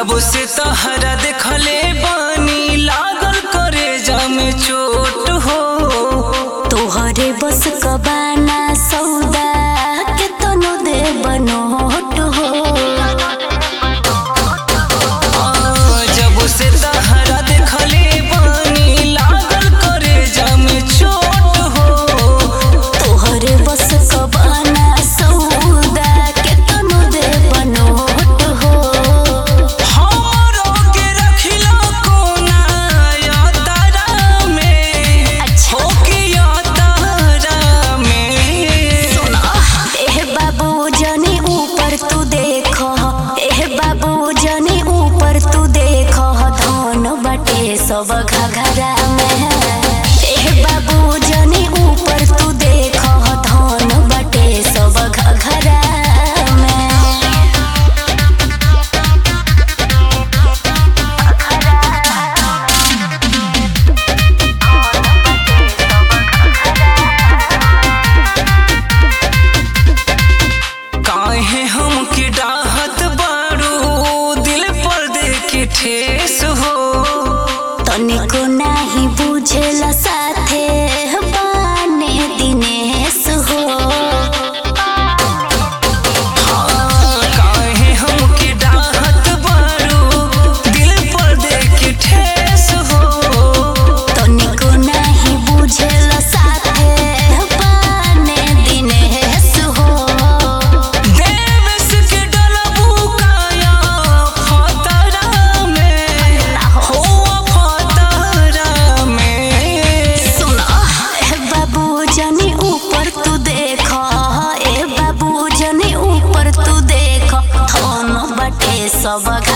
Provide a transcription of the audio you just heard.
जब से तहरा देखले बानी लागल करे में चोट हो तोहरे बस कबाना सौदा के तनो दे बनोट हो आ, जब से तहरा देखले बानी लागल करे में चोट हो तोहरे बस कबाना सौदा के तनो दे बनोट हो हमरो के रखिला कोना या तारा में अच्छा। हो के या तारा में एह बाबू जनी ऊपर तू देख एह बाबू जनी ऊपर तू देख धन बटे सब घघरा में एह बाबू जनी ऊपर तू देख धन बटे सब घघरा में काहे हम के डाहत बारू दिल पर दे के ठेस हो तनिको नाही बुझेला साथे बाने दिनेश हो हाँ, काहे हम के डाहत बारू दिल पर दे के ठेस हो तनिको नाही बुझेला साथे बाने दिनेश हो देवेश के डलबू काया फतरा में हो फतरा में सुन ए बाबू जनी ऊपर तू देख ए बाबू जनी ऊपर तू देख धन बटे सब